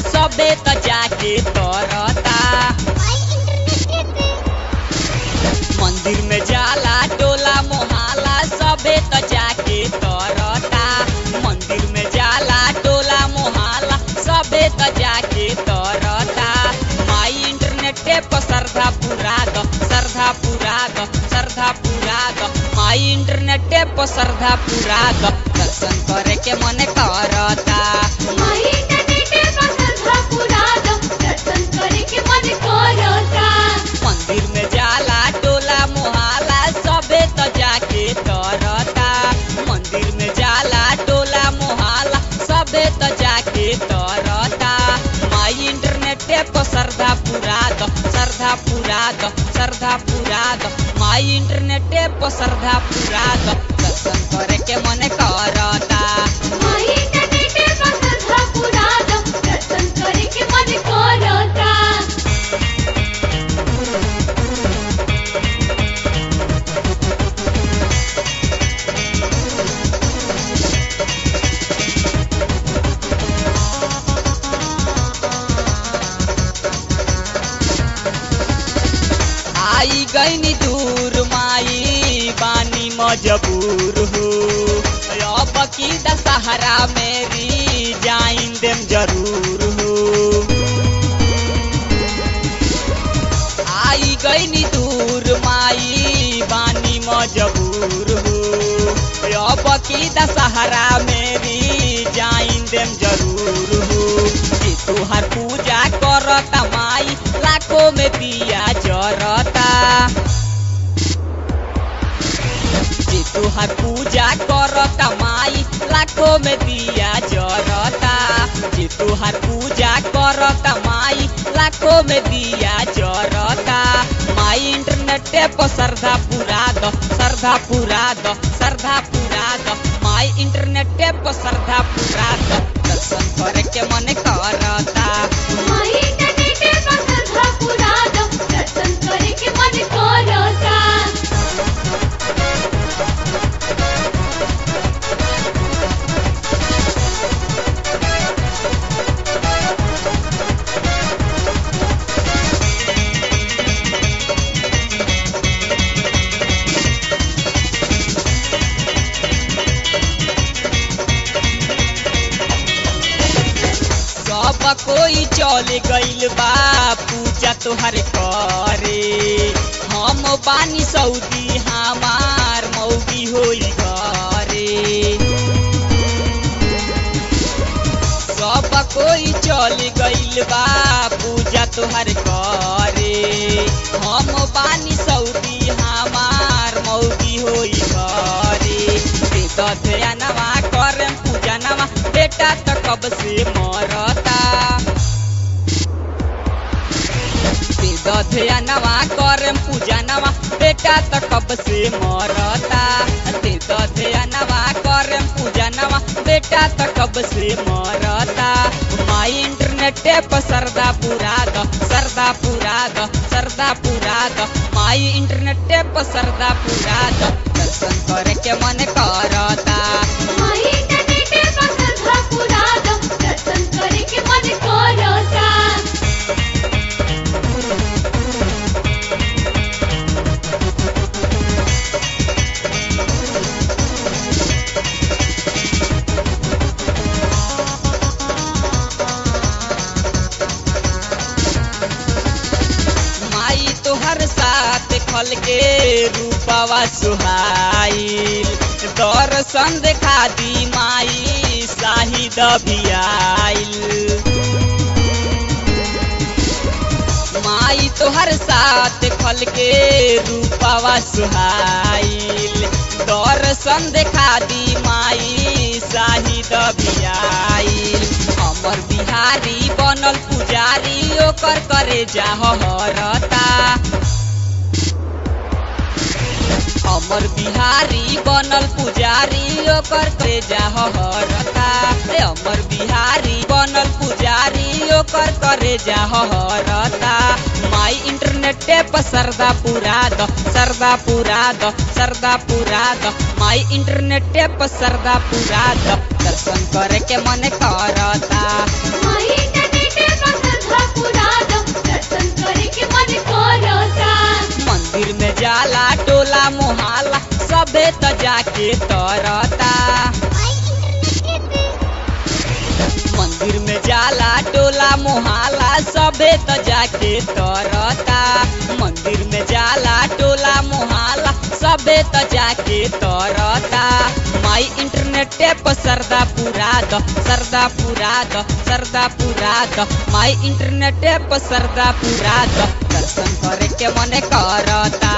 सबे त जाके तरता मंदिर में जाला टोला मोहल्ला सबे त जाके तरता मंदिर में जाला टोला मोहल्ला सबे त जाके तरता माई इंटरनेट पर श्रद्धा पूरा द श्रद्धा पूरा द श्रद्धा पूरा द माई इंटरनेट पर श्रद्धा पूरा द दर्शन करे के मन करता मंदिर में जाला टोला मोहल्ला सबे त जाके तरता मंदिर में जाला टोला मोहल्ला सबे त जाके तरता माई इंटरनेट पर श्रद्धा पूरा द श्रद्धा पूरा द श्रद्धा पूरा द माई इंटरनेट पर श्रद्धा पूरा द दर्शन करे के मन करता आई गईनी दूर माई बानी मजबूर हो अब की दशहरा मेरी जाइन देम जरूर हो आई गईनी दूर माई बानी मजबूर हो अब की दशहरा मेरी जाइन देम जरूर हो कि तुहार पूजा करता माई लाखों में दिया जरता जे तुहार पूजा करता माई लाखों में दिया जरता जे तुहार पूजा करता माई लाखों में दिया जरता माई इंटरनेट पर श्रद्धा पूरा द श्रद्धा पूरा द श्रद्धा पूरा द माई इंटरनेट पर श्रद्धा पूरा द दर्शन करे के मन करता सब कोई चल गइल बा पूजा तोहर करे हम बानी सऊदी हमार मौगी होई घरे सब कोई चल गइल बा पूजा तोहर करे हम बानी सऊदी हमार मौगी होई घरे दधया करे पूजा नवा बेटा त कब से मरता दधया नवा करे पूजा नवा बेटा त कब से मरता ते दधया नवा करे पूजा नवा बेटा त कब से मरता माई इंटरनेट पर सरदा पूरा द सरदा पूरा द सरदा पूरा द माई इंटरनेट पर सरदा पूरा द दर्शन करे के मन करता माई तोहर साथ खल के रूपवा सुहाइल दर्शन देखा दी माई शाहिद भियाइल माई तोहर साथ खल के रूपवा सुहाइल दर्शन देखा दी माई शाहिद भियाइल अमर बिहारी बनल पुजारी ओकर करे जाहरता अमर बिहारी बनल पुजारी ओकर करे जाहरता ए अमर बिहारी बनल पुजारी ओकर करे जाहरता माई इंटरनेट पर सरदा पूरा द सरदा पूरा द सरदा पूरा द माई इंटरनेट पर सरदा पूरा द दर्शन करे के मन करता माई इंटरनेट पुरा दो दर्शन करे के मन करता मंदिर में जाला टोला मोहल्ला सबे त जाके तरता मंदिर में जाला टोला मोहल्ला सबे त जाके तरता मंदिर में जाला टोला मोहल्ला सबे त जाके तरता माई इंटरनेट पर सरदा पुरा द सरदा पुरा द सरदा पुरा द माई इंटरनेट पर सरदा पुरा द दर्शन करे के मने करता